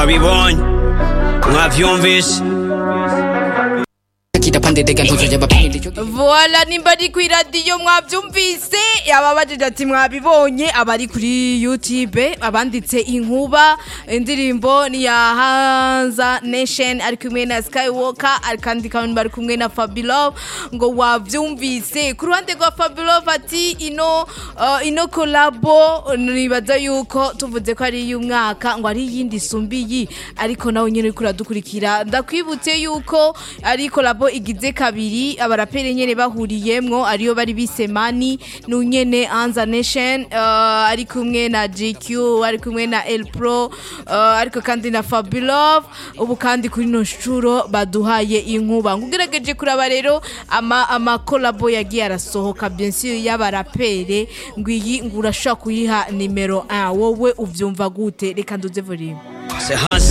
mwabibonye mwavyumvise kitapandedega ntuzoja bapindi cyo voila nimba ari ku iradiyo mwabyumvise ababajije ati mwabibonye abari kuri youtube abanditse inkuba indirimbo ni ya hanza nation ari kumwe na skywalker kandi kandi bari kumwe na fabilove ngo wabyumvise ku ruhande rwa fabilove ati ino uh, ino kolabo nibaza yuko tuvuze ko ari iy'umwaka ngo ari iyindi isumbiyi ariko nawe nyine uriko uradukurikira ndakwibutse yuko ari kolabo igize kabiri abaraperi nyene bahuriyemwo ariyo bari bise mani nunyene anza nation uh, ari kumwe na GQ ari kumwe na El Pro uh, ariko kandi na Fabulov ubu kandi kuri no shuro baduhaye inkuba ngugerageje kuraba rero ama ama collabo yagiye arasohoka bien sûr y'abarapere ngwiyi ngurashaka kuyiha nimero 1 wowe uvyumva gute reka nduze volume Se